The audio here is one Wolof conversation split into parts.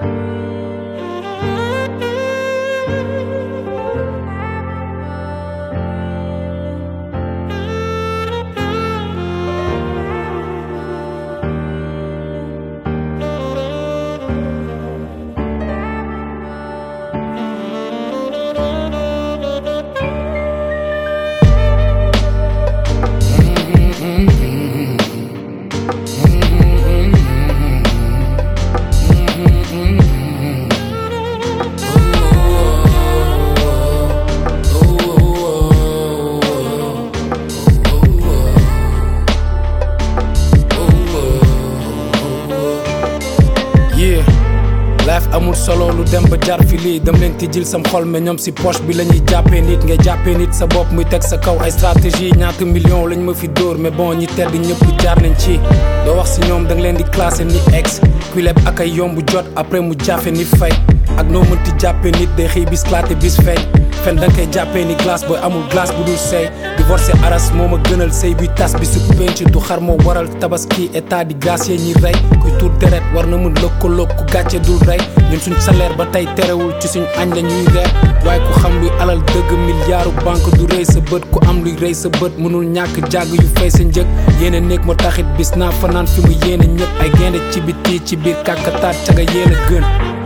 yeah life amul solo lu dem ba jar fi lii dem leen tijjil sam xol mais ñoom si poche bi la ñuy jàppee nit ngay jàppee nit sa bopp muy teg sa kaw ay stratégie ñaata million lañ ma fi dóor mais bon ñi tedd ñëpp jaar nañ ci doo wax si ñoom da nga leen di classé ni ex kuy leb ak ay yomb jot après mu jafe ni fay ak noo mënti jàppee nit day xëy bis klaate bis feeñ fen da nga koy jàppee ni glace booy amul glace bu dul sey divorcé aras moo ma gënal sëy bi tas bi su penc du xar moo waral tabaski état di gracier ñi rey kuy tuur deret war na mun lëkkaloog ku gàcce dul rey ñun suñ salaire ba tey terewul ci suñ añ la ñuy reer waaye ku xam luy alal dëgg milliardu banque du rëy sa bët ku am luy rëy sa bët mënul ñàkk jàgg yu fay sa njëg yéene néeg ma taxit bis naa fanaan fi mu yéene ñëpp ay gaynde ci biti ci biir kàkkataat caga yéene gën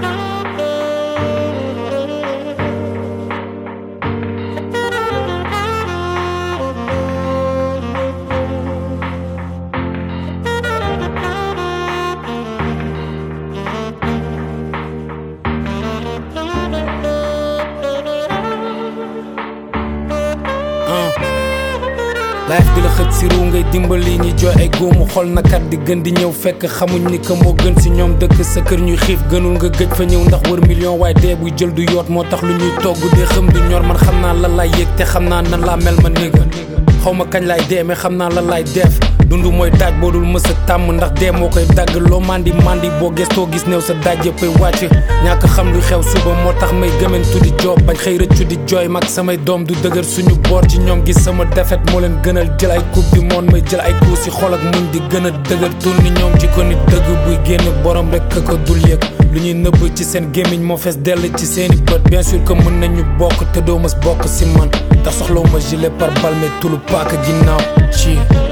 life bi la xëj si ru ngay dimbali ñi jooy ay góomu xol nakat di gën di ñëw fekk xamuñ ni que moo gën si ñoom dëkk sa kër ñuy xiif gënul nga gëj fa ñëw ndax wër million waaye dee buy jël du yoot moo tax lu ñuy togg dee xam du ñor man xam naa lan laay yëg te xam naa nan laa mel ma néga xaw ma kañ laay dee mais xam naa lan laay def dund mooy daaj boo dul mës a tàmm ndax dee moo koy dagg loo mandi mandi boo gestoo gis néew sa daaj yëppay wàcc ñàkk xam lu xew suba moo tax may gëmentu di joob bañ xëy rëccu di jooy mag samay doom du dëgër suñu boor ci ñoom gis sama defet moo leen gënal jël ay coupe du monde may jël ay coups si xol ak muñ di gën a dëgër tur ni ñoom ci ko nit dëgg buy génn borom rek ka ko dul yëg lu ñuy nëbb ci seen gémmiñ moo fees dell ci seeni bët bien sûr que mën nañu bokk te doo mës bokk si man ndax soxlawu ma gilet par balle mais tulu paaka ginnaaw ci